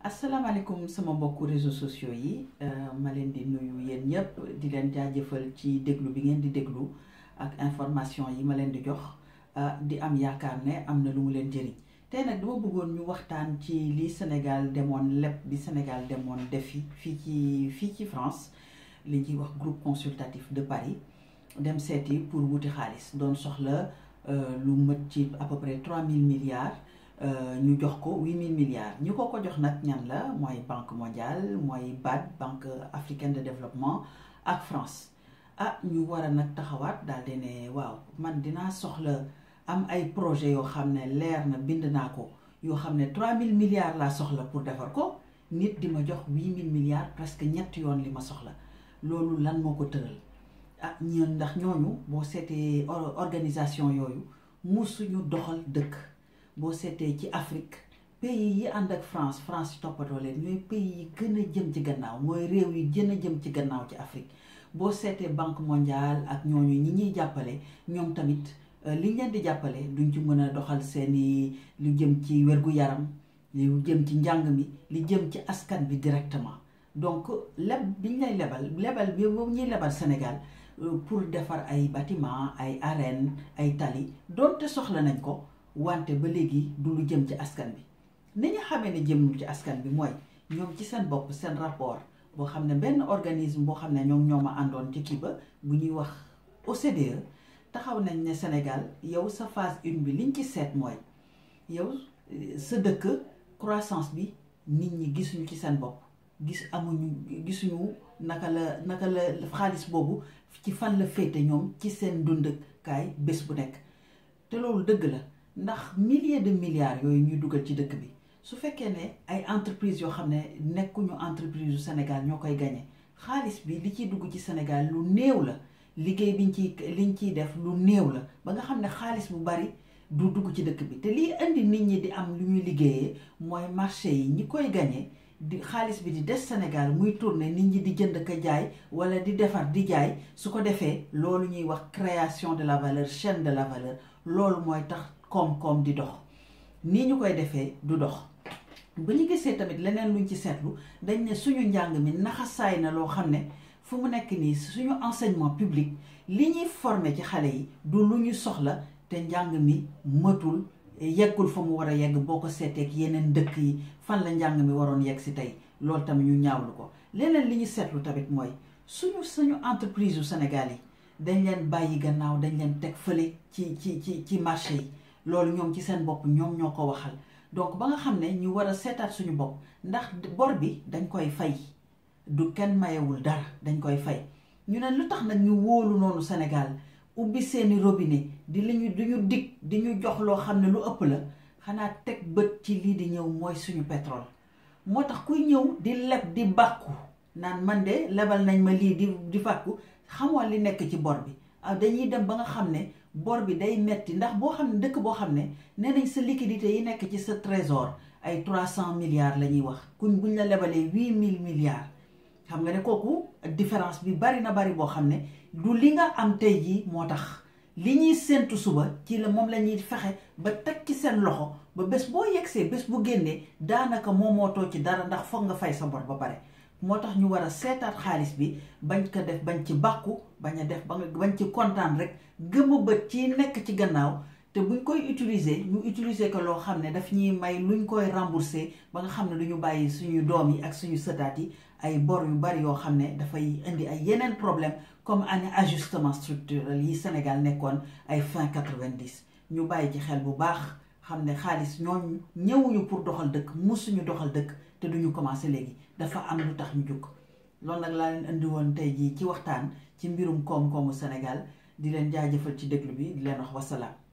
asalaamaaleykum sama mbokku réseaux sociaux yi ma leen di nuyu yéen ñëpp di leen jaajëfal ci déglu bi ngeen di déglu ak information yi ma leen di jox di am yaakaar ne am na lu mu leen jëriñ tey nag dama bëggoon ñu waxtaan ci li Sénégal demoon lépp bi Sénégal demoon defi fii ci fii ci France li ñuy wax groupe consultatif de Paris dem seeti pour wuti xaalis doon soxla lu mët ci à peu près trois mille milliards ñu jox ko huit mille milliards ñi ko ko jox nag ñan la mooy banque mondiale mooy BAD banque africaine de développement ak France ah ñu war a nag taxawaat daal di ne waaw man dinaa soxla am ay projet yoo xam ne leer na bind naa ko yoo xam ne trois mille milliards laa soxla pour defar ko nit di ma jox huit mille milliards presque ñetti yoon li ma soxla loolu lan moo ko tëral ah ñun ndax ñooñu boo seetee organisation yooyu musuñu doxal dëkk boo seetee ci Afrique pays yi ànd ak France France toppatoo leen ñooy pays yi gën a jëm ci gannaaw mooy réew yi gën a jëm ci gannaaw ci Afrique boo seetee banque mondiale ak ñooñu ñi ñuy jàppale ñoom tamit li leen di jàppale duñ ci mën a doxal seeni lu jëm ci wér-gu-yaram lu jëm ci njàng mi li jëm ci askan bi directement donc leb biñ lay lebal lebal bi boobu ñuy lebal Sénégal pour defar ay bâtiment ay arène ay tali doonte soxla nañ ko wante ba léegi du lu jëm ci askan bi ni ñu xamee ne jëm ci askan bi mooy ñoom ci seen bopp seen rapport boo xam ne benn organisme boo xam ne ñoom ñoo ma àndoon ci kii ba bu ñuy wax OCDE taxaw nañ ne Sénégal yow sa phase une bi liñ ci seet mooy yow sa dëkk croissance bi nit ñi gisuñu ci seen bopp gis amuñu gisuñu naka la naka la xaalis boobu ci fan la féete ñoom ci seen dundkaay bés bu nekk te loolu dëgg la ndax milliers de milliards yooyu ñuy dugal ci dëkk bi su fekkee ne ay entreprise yoo xam ne nekkuñu entreprise yu Sénégal ñoo koy gañe xaalis bi li ciy dugg ci Sénégal lu néew la liggéey biñ ciy liñ ciy def lu néew la ba nga xam ne xaalis bu bari du dugg ci dëkk bi te lii indi nit ñi di am lu ñuy liggéeyee mooy marché yi ñi koy gañe di xaalis bi di des Sénégal muy tourner nit ñi di jënd ka jaay wala di defar di jaay su ko defee loolu ñuy wax création de la valeur chaîne de la valeur loolu mooy tax koom-koom di dox nii ñu koy defee du dox ba ñu gisee tamit leneen luñ ci seetlu dañ ne suñu njàng mi naxasaay na loo xam ne fu mu nekk nii suñu enseignement public li ñuy former ci xale yi du lu ñu soxla te njàng mi mëtul yeggul fa mu war a yegg boo ko seeteek yeneen dëkk yi fan la njàng mi waroon yegg si tey loolu tamit ñu ñaawlu ko leneen li ñu seetlu tamit mooy suñu suñu entreprise yu Sénégal yi dañ leen bàyyi gannaaw dañ leen teg fële ci ci ci ci marché yi loolu ñoom ci seen bopp ñoom ñoo ko waxal donc ba nga xam ne ñu war a seetaat suñu bopp ndax bor bi dañ koy fay du kenn mayewul dara dañ koy fay ñu ne lu tax nag ñu wóolu noonu Sénégal ubbi seeni robinet di li ñu di ñu dig di ñu jox loo xam ne lu ëpp la xanaa teg bët ci lii di ñëw mooy suñu pétrole moo tax kuy ñëw di leb di bàkku naan man de lebal nañ ma lii di di fàkku xamoo li nekk ci bor bi dañuy dem ba nga xam ne bor bi day metti ndax boo xam ne dëkk boo xam ne nee nañ sa liquidité yi nekk ci sa trésor ay trois cent milliards la ñuy wax kuñ buñ la lebalee huit mille milliards xam nga ne kooku différence bi bari na bari boo xam ne du li nga am tey jii moo tax li ñuy séentu suba ci la moom la ñuy fexe ba teg ci seen loxo ba bés boo yegsee bés bu génnee daanaka moomootoo ci dara ndax foog nga fay sa bor ba pare moo tax ñu war a seetaat xaalis bi bañ ko def bañ ci bàkku bañ a def ba nga bañ ci kontaan rek gëmu bët ci nekk ci gannaaw te buñ koy utiliser ñu utiliser ko loo xam ne daf ñuy may luñ koy rembourser ba nga xam ne duñu bàyyi suñu doom yi ak suñu sëtaat yi ay bor yu bari yoo xam ne dafay indi ay yeneen problème comme année ajustement structurel yi Sénégal nekkoon ay fin quatre-vingt-dix ñu bàyyi ci xel bu baax xam ne xaalis ñooñu ñëwuñu pour doxal dëkk musuñu doxal dëkk te duñu commencé léegi dafa am lu tax ñu jóg loolu nag laa leen indi woon tey jii ci waxtaan ci mbirum koom-koomu Sénégal di leen jaajëfal ci déglu bi di leen wax wasalaam